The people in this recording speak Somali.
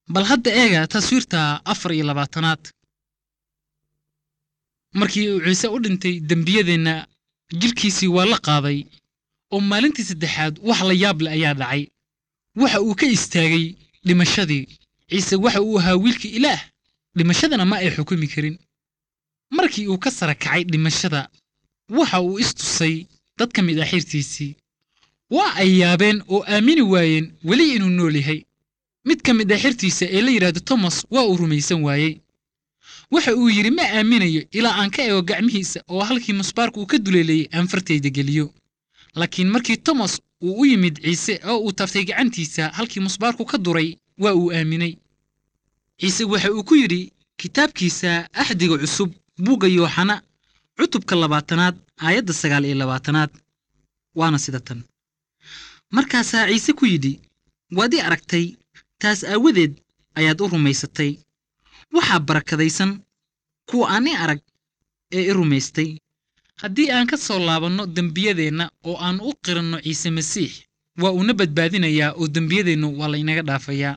bal hadda eega taswiirta afar iyo labaatanaad markii uu ciise u dhintay dembiyadeenna jidhkiisii waa la qaaday oo maalintii saddexaad wax la yaab leh ayaa dhacay waxa uu ka istaagay dhimashadii ciise waxa uu ahaa wiilkii ilaah dhimashadana ma ay xukumi karin markii uu ka sara kacay dhimashada waxa uu istusay dad ka mid ah xirtiisii waa ay yaabeen oo aamini waayeen weli inuu nool yahay mid ka mid ah xirtiisa ee la yidhaahdo tomas waa uu rumaysan waayey waxa uu yidhi ma aaminayo ilaa aan ka eego gacmihiisa oo halkii musbaarku uu ka duleelayey aan fartayda geliyo laakiin markii tomas uu u yimid ciise oo uu taftay gacantiisa halkii musbaarku ka duray waa uu aaminay ciise waxa uu ku yidhi kitaabkiisa axdiga cusub buugga yooxana cutubka labaatanaad aayadda sagaal iyo labaatanaad waana sida tan markaasaa ciise ku yidhi waad ii aragtay taas aawadeed ayaad u rumaysatay waxaa barakadaysan kuwa aan i arag ee i rumaystay haddii aan ka soo laabanno dembiyadeenna oo aan u qiranno ciise masiix waa uuna badbaadinayaa oo dembiyadeennu waa laynaga dhaafayaa